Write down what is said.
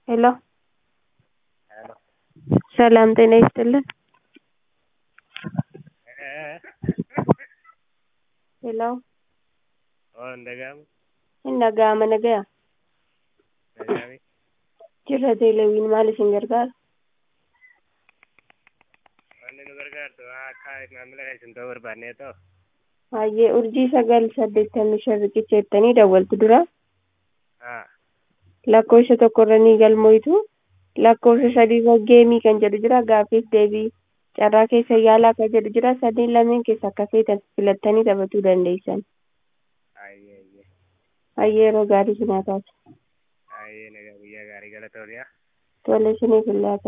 ሄሎ ሰላም ጤና ይስጥልን ሄሎ hin dhaga'ama nagaya jirra teelewiin maal isin gargaara Wanni nu gargaartu akka maamila keessan ta'uu barbaanneetoo hayyee urjii sagal saddeettamii shan riqicha jettanii dawwaltu dura haa lakkoofsa tokkorra ni galmoytu lakkoofsa sadiirra geemii kan jedhu jira gaaffiif deebii carraa keessa yaalaa kan jedhu jira sadeen lameen keessa akka feetan filattanii taphatuu dandeessan ayyee ayyee hayyee yeroo gaarii sinaa taatu ayyee nagaa guyyaa gaarii galatooniyaa tole isiniif illaa